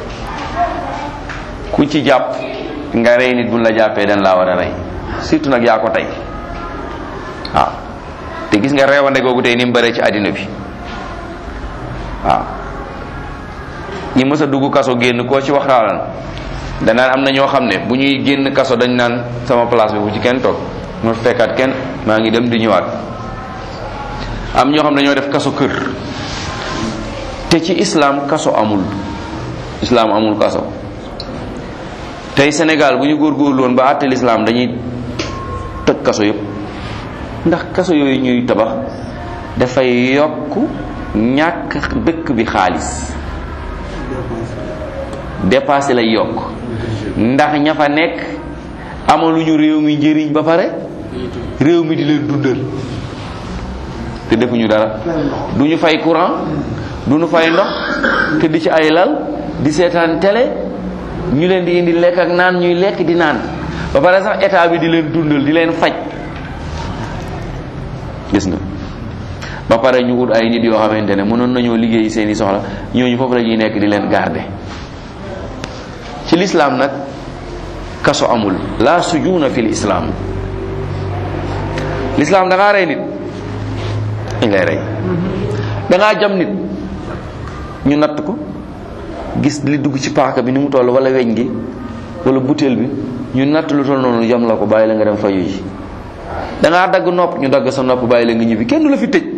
ku ci jàpp nga rey nit buñ la jàppee dañ laa war a rey surtout nag yaa ko tey waaw te gis nga reewande googu tey ni mu bëree ci àddina bi waaw ñi mës a dugg kaso génn koo ci wax raalan danaan am na ñoo xam ne bu ñuy génn kaso dañ naan sama place bi bu ci kenn toog ma fekkaat kenn maa ngi dem di ñëwaat am ñoo xam ne dañoo def kaso kër te ci islam kaso amul islam amul kaso tey Sénégal bu ñu góorgóorlu woon ba àtte l'islam dañuy tëj kaso yëpp ndax kaso yooyu ñuy tabax dafay yokk ñàkk dëkk bi xaalis dépassé lay yokk ndax ña fa nekk amaluñu réew mi njëriñ ba pare réew mi di leen dundal te defuñu dara du ñu fay courant du ñu fay ndox te di ci ay lal di seetaan télé ñu leen di indi lekk ak naan ñuy lekk di naan ba pare sax état bi di leen dundal di leen faj gis nga ba pare ñu ut ay nit yoo xamante ne mënoon nañoo liggéey seeni soxla ñooñu foofu la ñuy nekk di leen garder ci l'islam nag kaso amul la sujuna fi l'islam l'islam da ngaa rey nit dañ lay rey da ngaa jam nit ñu natt ko gis li dugg ci paaka bi ni mu toll wala weñ gi wala butéel bi ñu natt lu toll noonu jam la ko bàyyi la nga dem faju ji da ngaa dagg nopp ñu dagg sa nopp bàyyi la nga ñibbi kenn du la fi tëj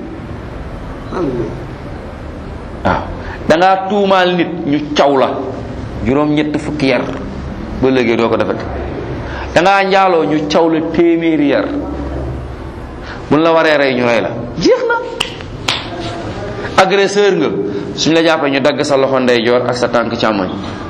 waaw da ngaa tuumaal nit ñu caw la juróom ñett fukki yar ba léegi doo ko defati da ngaa njaaloo ñu caw la téeméeri yar buñ la waree rey ñu rey la jeex na agresseur nga suñ la jàppee ñu dagg sa loxo ndeyjoor ak sa tànk càmmoñ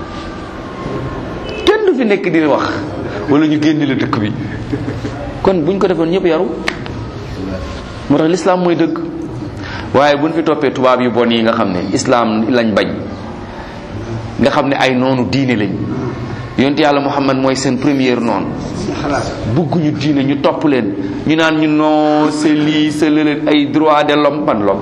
kenn du fi nekk di wax wala ñu génn la dëkk bi kon buñ ko defoon ñëpp yaru moo tax l'islam mooy dëgg waaye buñ fi toppee tubaab yu bon yi nga xam ne islam lañ bañ nga xam ne ay noonu diine lañ yonent yàlla muhammad mooy seen première noonu xalaat bugguñu diine ñu topp leen ñu naan ñu non c'est lii c'est lële ay droit de l'homme ban l'homme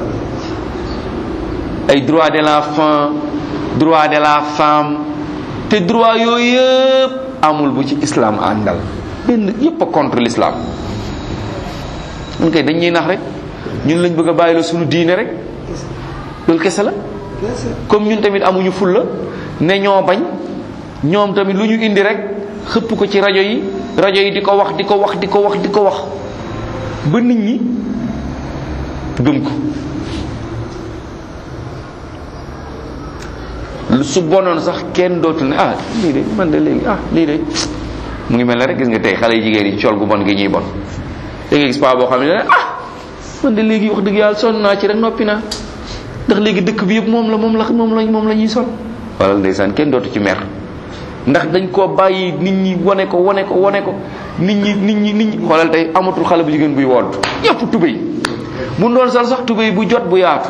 ay droit de l'enfant droit de la femme te droit yooyu yëpp amul bu ci islam àndal benn yëpp a contre l'islam ñun kay dañ ñuy nax rek ñun lañ bëgg a bàyyi la suñu diine rek loolu kese la kese comme ñun tamit amuñu fulla ne ñoo bañ ñoom tamit lu ñu indi rek xëpp ko ci rajo yi rajo yi di ko wax di ko wax di ko wax di ko wax ba nit ñi gëm ko lu su bonoon sax kenn dootu ne ah lii de man de léegi ah lii de mu ngi mel ne rek gis nga tey xale yu jigéen yi col gu bon gi ñuy bon da ngay gis paa boo xam ne ne ah man de léegi wax dëgg yàlla sonn naa ci rek noppi naa ndax léegi dëkk bi yëpp moom la moom la moom la moom la ñuy sol wala ndeysaan kenn dootu ci mer ndax dañ koo bàyyi nit ñi wane ko wane ko wane ko nit ñi nit ñi nit ñi xoolal tey amatul xale bu jigéen buy wodd yëpp tubéy bu doon sol sax tubéy bu jot bu yaatu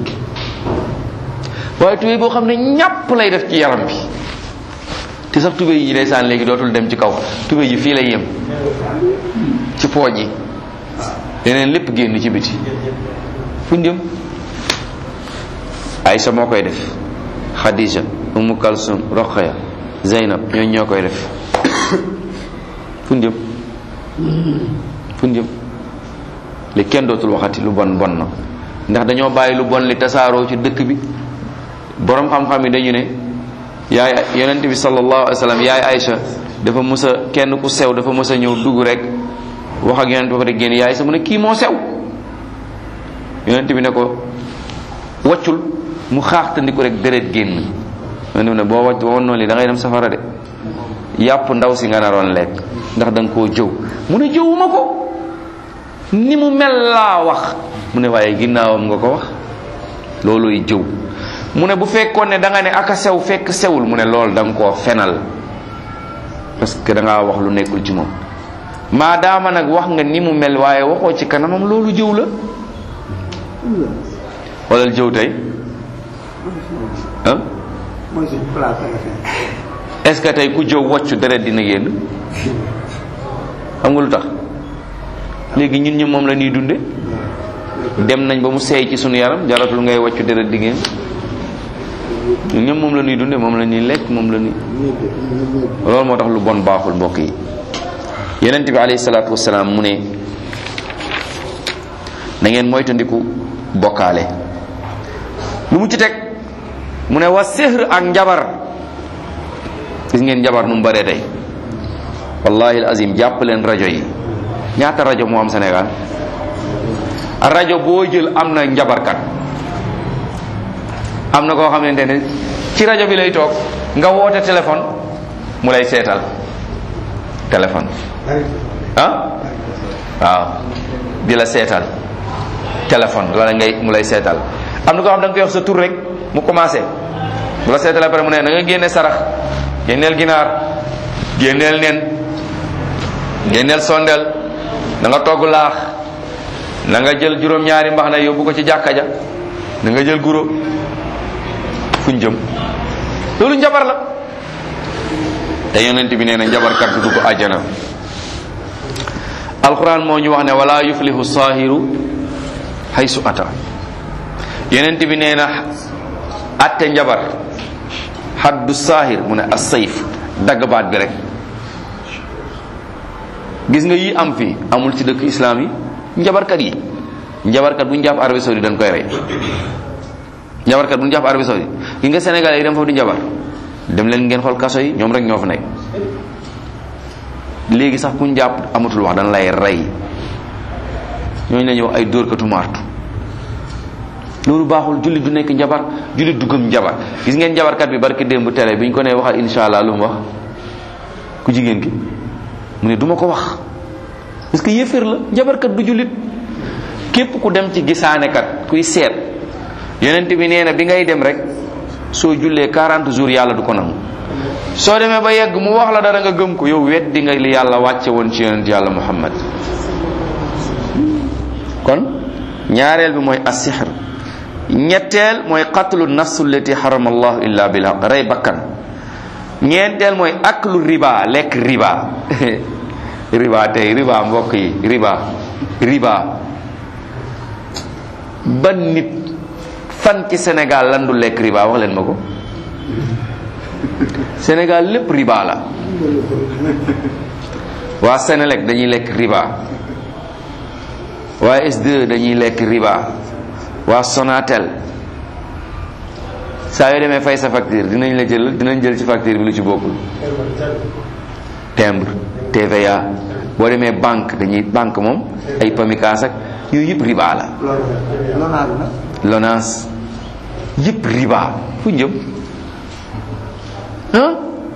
waaye tubéy boo xam ne ñàpp lay def ci yaram bi te sax tubéy yi ndeysaan léegi dootul dem ci kaw tubéy yi fii lay yem ci pooj yi leneen lépp génn ci biti fu ñu jëm Aïcha moo koy def Khadija Umu Kalsum Rokhaya Zeynab ñooñu ñoo koy def fu ñu jëm fu ñu jëm li kenn dootul waxati lu bon bon na ndax dañoo bàyyi lu bon li tasaaroo ci dëkk bi borom xam-xam yi dañu ne yaay yonent bi sallallahu alayhi wa sallam yaay Aïcha dafa mës a kenn ku sew dafa mës a ñëw dugg rek wax ak yonent ba pare génn yaay sa mu ne kii moo sew yonent bi ne ko waccul mu xaaxtandiku rek deret génn yonent bi ne boo wacc boo noonu li da ngay dem safara de yàpp ndaw si nga naroon lekk ndax da nga koo jëw mu ne jëwuma ko ni mu mel laa wax mu ne waaye ginnaawam nga ko wax looluy jëw mu ne bu fekkoon ne da nga ne aka sew fekk sewul mu ne loolu da nga koo fenal parce que da ngaa wax lu nekkul ci moom maadaama nag wax nga ni mu mel waaye waxoo ci kanamam loolu jëw la xoolal jëw tey ah mooy suñu place la est-ce que tey ku jëw woccu deret dina génn xam nga lu tax léegi ñun ñi moom la ñuy dunde dem nañ ba mu seey ci sunu yaram jaratul ngay woccu deret di génn ñun ñoom moom la ñuy dunde moom la ñuy lekk moom la ñuy loolu moo tax lu bon baaxul mbokk yi yonent bi alayhi salaatu wasalaam mu ne na ngeen moytandiku bokkaale lu mu ci teg mu ne wa sihr ak njabar gis ngeen njabar nu mu bëree tey wallahi azim jàpp leen rajo yi ñaata rajo moo am Sénégal rajo boo jël am na njabarkat am na koo xamante ne ci rajo bi lay toog nga woote téléphone mu lay seetal téléphone ah waaw di la seetal téléphone wala ngay mu lay seetal am na koo xam da nga koy wax sa tur rek mu commencé bu la seetal après mu ne da nga génne sarax génneel ginaar génneel nen génneel sondeel da nga togg laax na nga jël juróom-ñaari mbax na yóbbu ko ci jàkka ja da nga jël guro fuñ jëm loolu njabar la te yonent bi nee na njabarkat du dugg àjjana alquran moo ñu wax ne wala yuflihu saahiru haysu ata yonent bi nee na atte njabar haddu saahir mu ne as-sayf dagg baat bi rek gis nga yi am fi amul ci dëkk islam yi njabarkat yi njabarkat bu ñu jàpp Arabie Saoudite dañ koy rey njabarkat bu ñu jàpp Arabie Saoudite gis nga Sénégal yi dem foofu di njabar dem leen ngeen xool kaso yi ñoom rek ñoo fa nekk léegi sax ku ñu jàpp amatul wax dañ lay rey ñooñu la ñuy wax ay dóorkatu martu loolu baaxul jullit du nekk njabar jullit du gëm njabar gis ngeen njabarkat bi barki démb télé bi ñu ko nee waxal insha allah lu mu wax ku jigéen ki mu ne duma ko wax parce que yéeféer la njabarkat du jullit képp ku dem ci gisaanekat kuy seet yonent bi nee na bi ngay dem rek soo jullee 40 jours yàlla du ko nangu soo demee ba yegg mu wax la dara nga gëm ko yow weddi nga li yàlla wàcce woon ci yonent yàlla muhammad kon ñaareel bi mooy as-sihr ñetteel mooy qatlu nafsu allati harama allahu illa bil haqq rey bakkan ñeenteel mooy aklu riba lekk riba riba tey riba mbokk yi riba riba ban nit fan ci Sénégal lan du lekk riba wax leen ma ko Sénégal lépp riba la waa Sénélec dañuy lekk riba waa S2 dañuy lekk riba waa Sonatel saa yoo demee fay sa facture dinañ la jël dinañ jël ci facture bi lu ci bokkul timbre TVA boo demee banque dañuy banque moom ay pamikaas ak yooyu yëpp riba la loolu lonaadu na LONASE yëpp riba fu njëm ah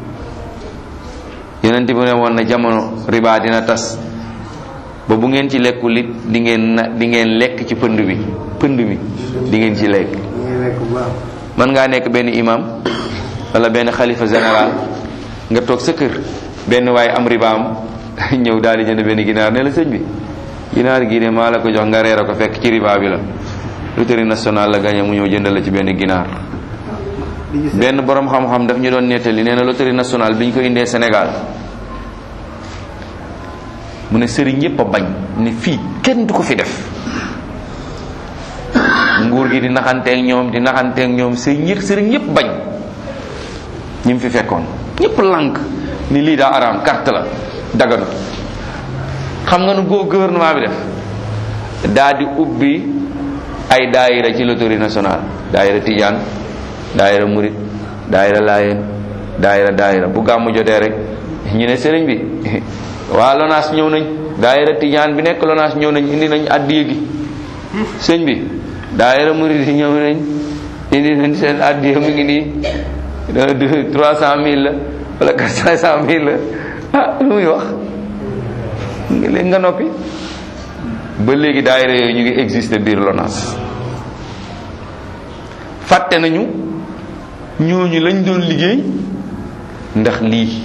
yonent bi ne woon na jamono riba dina tas ba bu ngeen ci lekkul it di ngeen na di ngeen lekk ci pënd bi pënd mi di ngeen ci lekk ñu ngi lekk bu baax mën ngaa nekk benn imam wala benn xalifa général nga toog sa kër benn waaye am ribaam ñëw daal di jënd benn ginaar ne la sëñ bi ginaar gii de maa la ko jox nga reere ko fekk ci riba bi la loterie nationale la gagné mu ñëw jëndal la ci benn ginaar li ñu seet benn borom xam-xam daf ñu doon nettali nee na loterie nationale bi ñu ko indee Sénégal mu ne sëriñ yépp a bañ ne fii kenn du ko fi def nguur gi di naxanteeg ñoom di naxanteeg ñoom sëriñ yëpp sëriñ yépp bañ ñi mu fi fekkoon ñépp lànk ni lii daa araam carte la daganu xam nga nu goo gouvernement bi def daa di ubbi ay daayira ci loterie nationale daayira tijaan daayira murit daayira laayeen daayira daayira bu gàmmu jotee rek ñu ne sëriñ bi waa lonaas ñëw nañ daayira tijaan bi nekk lonaas ñëw nañ indi nañ addiya gi sëñ bi daayira murit yi ñëw nañ indi nañ seen addiya mu ngi nii trois cent mille la wala quatre cent mille la ah lu muy wax léegi nga noppi ba léegi daayira yooyu ñu ngi exister biir lonaas fàtte nañu ñooñu lañ doon liggéey ndax lii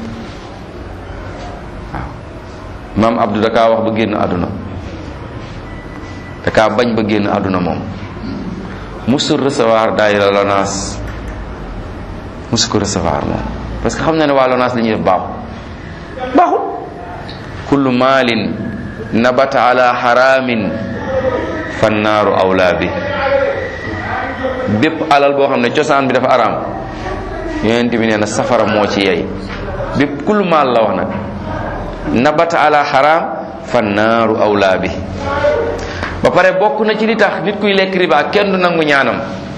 waaw maam Abdou da kaa wax ba génn àdduna da kaa bañ ba génn àdduna moom musul recevoir daayira lonaas musu ko recevoir moom parce que xam na ne waa lonaas li ñuy def baaxul baaxul kullu maalin nabata ala haramin fannaaru awlaa bi bépp alal boo xam ne cosaan bi dafa araam yonent bi nee na safara moo ci yey bépp kullu maal la wax nag nabata ala haram fannaaru awlaa bi ba pare bokk na ci li tax nit kuy lekk riba kenn du nangu ñaanam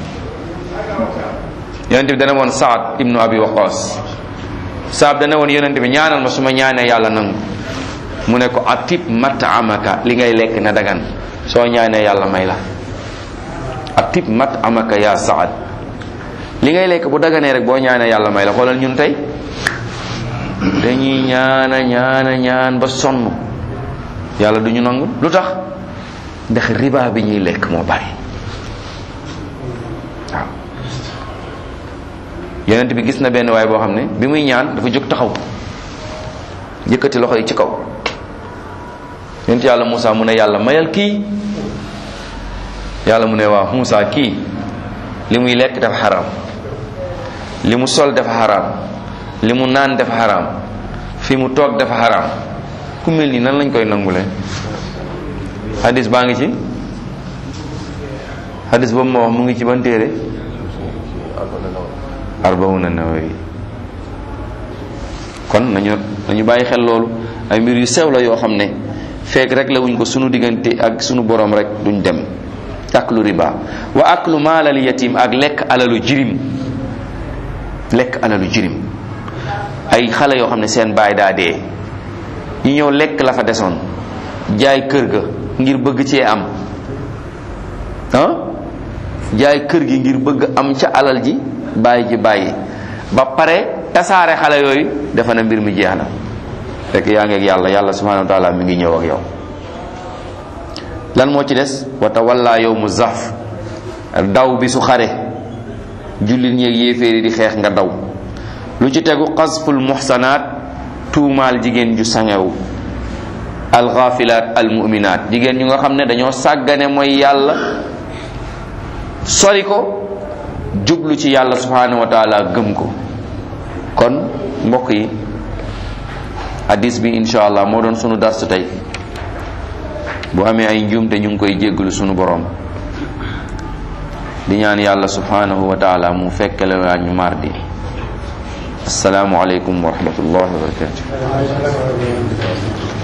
yonent bi dana woon Saad ibnu Abi Waqas Saad dana woon yonent bi ñaanal ma su ma ñaanee yàlla nangu mu ne ko atib matamaka li ngay lekk na dagan soo ñaanee yàlla may la atib matamaka ya Saad li ngay lekk bu daganee rek boo ñaanee yàlla may la xoolal ñun tey dañuy ñaana ñaana ñaan ba sonn yàlla du ñu nangu lu tax ndax riba bi ñuy lekk moo bari waaw yonent bi gis na benn waay boo xam ne bi muy ñaan dafa jóg taxaw yëkkati loxo yi ci kaw yonent yàlla Moussa mu ne yàlla mayal kii yàlla mu ne waaw Moussa kii li muy lekk dafa xaraam li mu sol dafa xaraam li mu naan dafa xaraam fi mu toog dafa xaraam ku mel nii nan lañ koy nangule hadis baa ngi ci hadis boobu ma wax mu ngi ci ban téere arbawuna nawawi kon nañu nañu bàyyi xel loolu ay mbir yu sew la yoo xam ne feek rek la wuñ ko sunu diggante ak sunu borom rek duñ dem aklu riba wa aklu maalal yatim ak lekk alalu jirim lekk alalu jirim ay xale yoo xam ne seen baay daa dee ñu ñëw lekk la fa desoon jaay kër ga ngir bëgg cee am ah jaay kër gi ngir bëgg am ca alal ji bàyyi ji bàyyi ba pare tasaare xale yooyu dafa na mbir mi jeex na fekk yaa ngi ak yàlla yàlla subhanahu wa taala mi ngi ñëw ak yow lan moo ci des wata walla yow mu zaf daw bi su xare jullit ñeeg yéeféeri di xeex nga daw lu ci tegu xasful muhsanaat tuumaal jigéen ju sangewu alxaafilaat almuminaat jigéen ñu nga xam ne dañoo sàggane mooy yàlla sori ko jublu ci yàlla subhanahu wa taala gëm ko kon mbokk yi hadis bi insha allah moo doon sunu darsu tey bu amee ay njuumte ñu ngi koy jéggalu sunu borom di ñaan yàlla subhanahu wa taala mu fekkele waa ñu mardi asalaamu aleykum wa rahmatullahi wa barakatuh